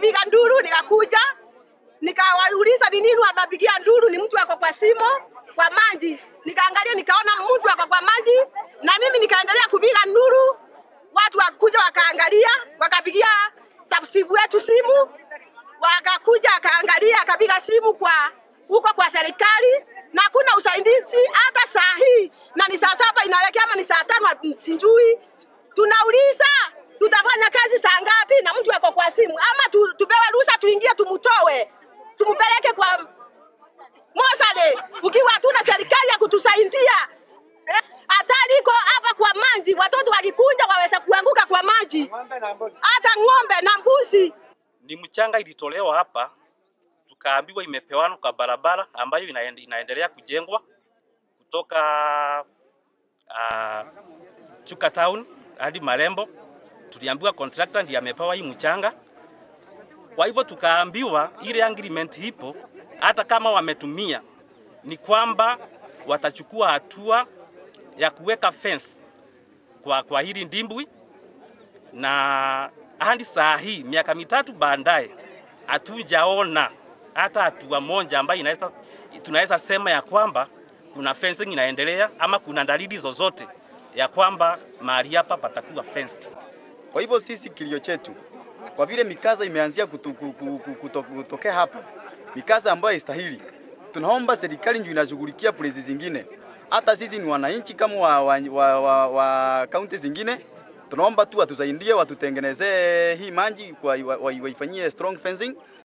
wakipiga nduru, nikakuja nikawauliza ni nini wamepigia nduru, ni mtu ako kwa simo kwa maji. Nikaangalia nikaona mtu ako kwa maji, na mimi nikaendelea kupiga nduru. Watu wakuja wakaangalia, wakapigia subsibu wetu simu, wakakuja akaangalia, akapiga simu kwa huko kwa serikali na hakuna usaidizi hata saa hii, na ni saa saba inaelekea ama ni saa tano, sijui. Tunauliza tutafanya kazi saa ngapi na mtu ako kwa simu, ama tu, tupewe ruhusa tuingie tumtoe tumpeleke kwa Mosade, ukiwa hatuna serikali ya kutusaidia eh, hatari iko hapa kwa maji, watoto wakikunja waweza kuanguka kwa maji, hata ng'ombe na mbuzi. Ni mchanga ilitolewa hapa, tukaambiwa imepewanwa kwa barabara ambayo inaende, inaendelea kujengwa kutoka uh, Chuka Town hadi Marembo. Tuliambiwa contractor ndiye amepewa hii mchanga. Kwa hivyo tukaambiwa ile agreement ipo, hata kama wametumia, ni kwamba watachukua hatua ya kuweka fence kwa, kwa hili ndimbwi, na hadi saa hii miaka mitatu baadaye hatujaona hata hatua moja ambayo inaweza tunaweza sema ya kwamba kuna fencing inaendelea ama kuna dalili zozote ya kwamba mahali hapa patakuwa fenced. Kwa hivyo sisi kilio chetu, kwa vile mikaza imeanzia kutu, kutu, kutu, kutokea hapa, mikaza ambayo haistahili, tunaomba serikali ndio inashughulikia polisi zingine. Hata sisi ni wananchi kama wa, wa, wa, wa, wa kaunti zingine, tunaomba tu watusaidie, watutengenezee hii maji, waifanyie strong fencing